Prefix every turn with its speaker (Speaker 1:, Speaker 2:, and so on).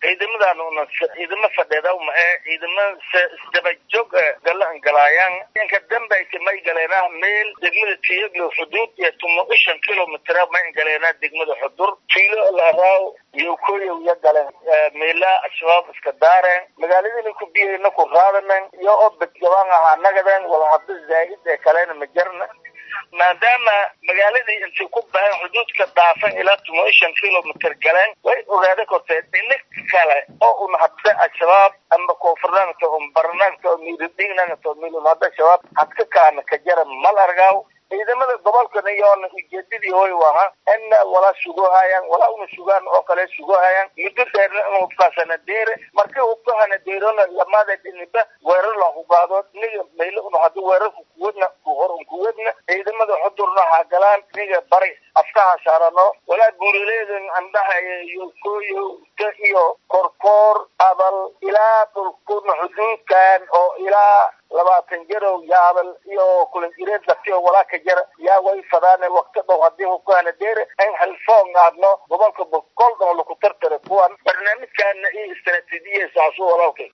Speaker 1: ciidamadan una ciidamo fadheeda ma ee ciidama isdaba joog galaan galaayaan inka dambaysa may galeenaa meel degmada tiyaglo xuduud iyo tumo ishan kilomitr may galeenaa degmada xudur fiilo laraaw iyo koyow ya galeen meelaa al-shabaab iska daareen magaaladina ku biyayna ku raadanen iyo oo badgabaan ahaa nagaden wala hadda zaa'id ee kalena ma jarna maadaama magaaladii intay ku baxeen xuduudka dhaafan ilaa tumo ishan kilomitr galeen way ogaada kortee dhina kale oo un hadda al-shabaab ama koonfurnaagta un barnaagta oo miiridhiignaagta oo miilun hadda shabaab hadka kaana ka jara mal argaaw ciidamada gobolkana iyoona ujeedadii hoy waha ina wala sugohayaan walaa una sugaan oo kale sugohayaan muddo dheerna in hubkaasana deere markii hubkahana deerona lamada dhiniba weerar la hubaado niga maylo una hadda weerarka kuwadna kuhor un kuwadna ciidamada xudurna ha galaan niga bari afkaha saarano walaa buurileedan andhahaya iyo kooyo iyo korkoor abal ilaa dhulkuna xuduudkan oo ilaa labaatan jarow yaabal iyo kulanjireed laftiyo walaa ka jara yaa way fadaane wakti dhow haddii hubkahana deere in halfoon aadno gobolka boqol dhan laku tartara kuwan barnaamijkaana iyo istaraatiijiya saasu walaalkay